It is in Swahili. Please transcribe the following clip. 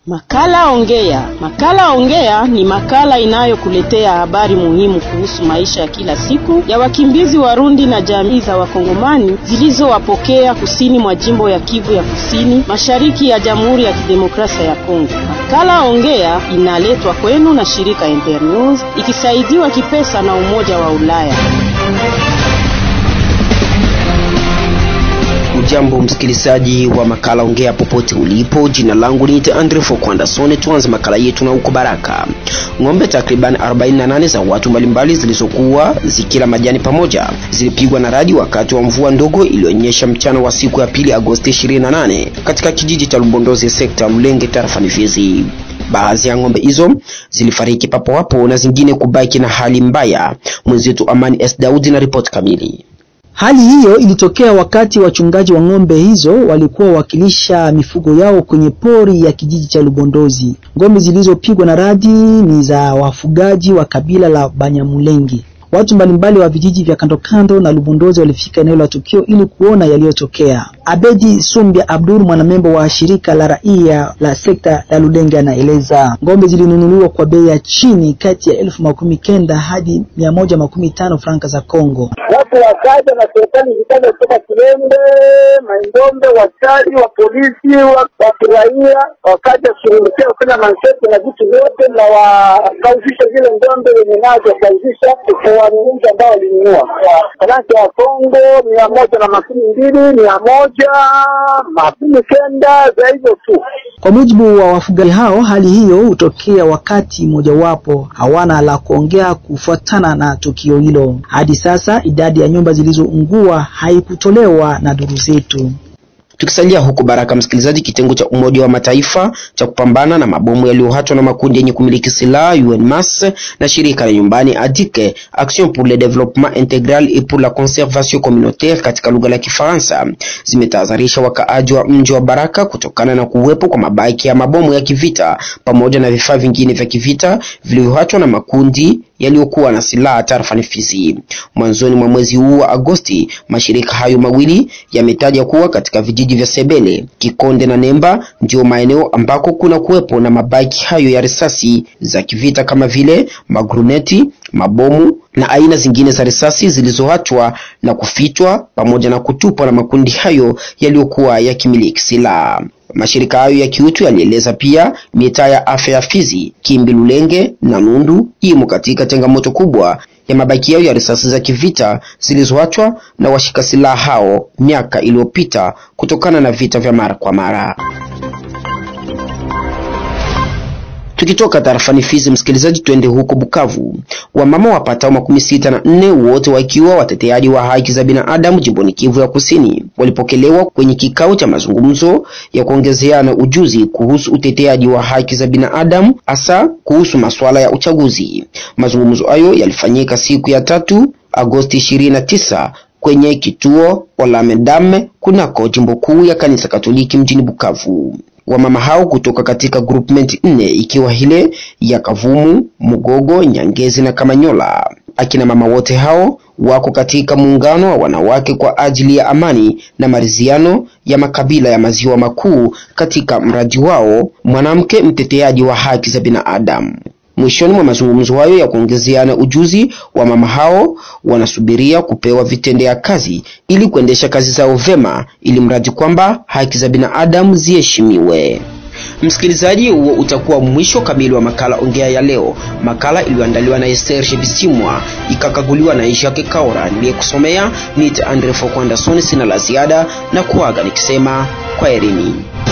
Makala Ongea. Makala Ongea ni makala inayokuletea habari muhimu kuhusu maisha ya kila siku ya wakimbizi Warundi na jamii za Wakongomani zilizowapokea kusini mwa jimbo ya Kivu ya Kusini, mashariki ya Jamhuri ya Kidemokrasia ya Kongo. Makala Ongea inaletwa kwenu na shirika Internews ikisaidiwa kipesa na Umoja wa Ulaya. Ujambo msikilizaji wa makala ongea popote ulipo, jina langu ni Andre Fokwandasone. Tuanze makala yetu na huko Baraka. Ng'ombe takriban 48 za watu mbalimbali zilizokuwa zikila majani pamoja zilipigwa na radi wakati wa mvua ndogo iliyonyesha mchana wa siku ya pili Agosti 28 katika kijiji cha Lubondozi, sekta ya Lulenge, tarafani Fizi. Baadhi ya ng'ombe hizo zilifariki papo hapo na zingine kubaki na hali mbaya. Mwenzetu Amani S Daudi na ripoti kamili. Hali hiyo ilitokea wakati wachungaji wa ng'ombe hizo walikuwa wakilisha mifugo yao kwenye pori ya kijiji cha Lubondozi. Ng'ombe zilizopigwa na radi ni za wafugaji wa kabila la Banyamulenge. Watu mbalimbali wa vijiji vya kando kando na Lubondozi walifika eneo la tukio ili kuona yaliyotokea. Abedi Sumbia Abdul, mwanamembo wa shirika la raia la sekta ya Lulenge, anaeleza ng'ombe zilinunuliwa kwa bei ya chini kati ya elfu makumi kenda hadi mia moja makumi tano franka za Kongo. Watu wakaja na serikali zikaja kutoka Kilembe, Maindombe, waskari wa polisi wa kiraia wakaja kushughulikia kufanya manseti na vitu vyote na wakauzisha zile ng'ombe wenye nazo wakauzisha wanunuzi ambao walinunua faransa ya Kongo mia moja na makumi mbili mia moja makumi kenda za hivyo tu. Kwa mujibu wa wafugaji hao, hali hiyo hutokea wakati mojawapo hawana la kuongea kufuatana na tukio hilo. Hadi sasa idadi ya nyumba zilizoungua haikutolewa na duru zetu. Tukisalia huko Baraka, msikilizaji, kitengo cha Umoja wa Mataifa cha kupambana na mabomu yaliyohatwa na makundi yenye kumiliki silaha UNMAS na shirika la nyumbani ADIC, Action pour le développement intégral et pour la conservation communautaire katika lugha la Kifaransa, zimetahadharisha wakaaji wa mji wa Baraka kutokana na kuwepo kwa mabaki ya mabomu ya kivita pamoja na vifaa vingine vya kivita vilivyohatwa na makundi yaliyokuwa na silaha tarafani Fizi. Mwanzoni mwa mwezi huu wa Agosti, mashirika hayo mawili yametaja kuwa katika vijiji vya Sebele, Kikonde na Nemba ndio maeneo ambako kuna kuwepo na mabaki hayo ya risasi za kivita kama vile magruneti, mabomu na aina zingine za risasi zilizoachwa na kufichwa pamoja na kutupwa na makundi hayo yaliyokuwa yakimiliki silaha. Mashirika hayo ya kiutu yalieleza pia mitaa ya afya ya Fizi, Kimbi, Lulenge na Nundu imo katika changamoto kubwa ya mabaki yao ya risasi za kivita zilizoachwa na washika silaha hao miaka iliyopita kutokana na vita vya mara kwa mara. Tukitoka tarafani Fizi, msikilizaji, twende huko Bukavu. Wamama wapatao makumi sita na nne wote wakiwa wateteaji wa haki za binadamu jimboni Kivu ya Kusini walipokelewa kwenye kikao cha mazungumzo ya kuongezeana ujuzi kuhusu uteteaji wa haki za binadamu hasa kuhusu masuala ya uchaguzi. Mazungumzo hayo yalifanyika siku ya tatu Agosti 29 kwenye kituo Olamedame kunako jimbo kuu ya kanisa Katoliki mjini Bukavu. Wamama hao kutoka katika groupment nne ikiwa ile ya Kavumu, Mugogo, Nyangezi na Kamanyola. Akina mama wote hao wako katika muungano wa wanawake kwa ajili ya amani na maridhiano ya makabila ya maziwa makuu katika mradi wao mwanamke mteteaji wa haki za binadamu. Mwishoni mwa mazungumzo hayo ya kuongezeana ujuzi, wa mama hao wanasubiria kupewa vitendea kazi ili kuendesha kazi zao vema, ili mradi kwamba haki za binadamu ziheshimiwe. Msikilizaji, huo utakuwa mwisho kamili wa makala ongea ya leo, makala iliyoandaliwa na Esther Bisimwa ikakaguliwa na Jacques Kaora. Niliyekusomea ni Andre Fokwanda Soni. Sina la ziada na kuaga nikisema kwaherini.